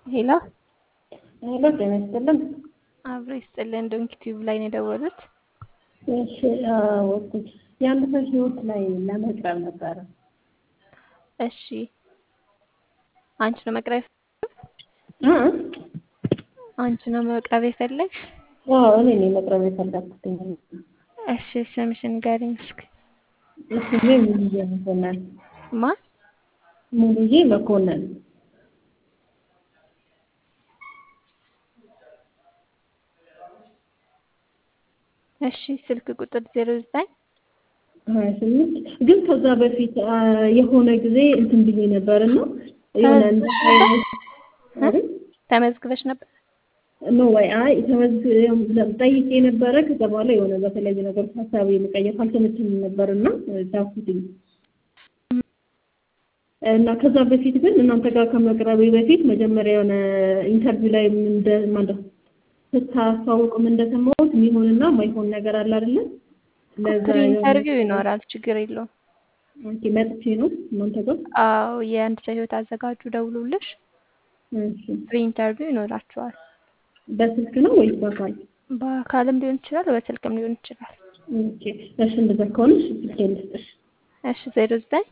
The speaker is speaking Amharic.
ሄሎ ሄሎ ጤና ይስጥልን። አብሮ ይስጥልን። ዶንኪ ቲዩብ ላይ ነው የደወሉት። እሺ አዎ፣ እኮ የአንድ ሰው ህይወት ላይ ለመቅረብ ነበረ። እሺ አንቺ ነው መቅረብ እ አንቺ ነው መቅረብ የፈለግሽ? አዎ እኔ ነኝ መቅረብ የፈለኩት። እሺ ስምሽን ንገሪኝ እስኪ። ስሜ ሙሉዬ መኮንን። ማን? ሙሉዬ መኮንን። እሺ ስልክ ቁጥር ዜሮ ዘጠኝ ሀያ ስምንት ግን ከዛ በፊት አ፣ የሆነ ጊዜ እንትን ብዬ ነበር እና የሆነ እንደ አይነት ተመዝግበሽ ነበር? ኖ ወይ አይ ተመዝግ ጠይቄ ነበረ። ከዛ በኋላ የሆነ በተለያዩ ነገሮች ሀሳብ የመቀየር ካልተመቸኝ ነበር እና ዳኩትኝ እና ከዛ በፊት ግን እናንተ ጋር ከመቅረቤ በፊት መጀመሪያ የሆነ ኢንተርቪው ላይ እንደ ማለት ስታስታውቅም እንደሰማሁት የሚሆንና የማይሆን ነገር አለ አይደለ? ለዛ ፕሪ ኢንተርቪው ይኖራል፣ ችግር የለውም። ኦኬ መጥቼ ነው እናንተ ጋር አዎ የአንድ ሰው ህይወት አዘጋጁ ደውሉልሽ፣ እሺ። ፕሪ ኢንተርቪው ይኖራቸዋል። በስልክ ነው ወይስ በአካል? በአካልም ሊሆን ይችላል፣ በስልክም ሊሆን ይችላል። ኦኬ እሺ፣ እንደዛ ከሆነ እሺ፣ ስልኬን ልስጥሽ። እሺ ዜሮ ዘጠኝ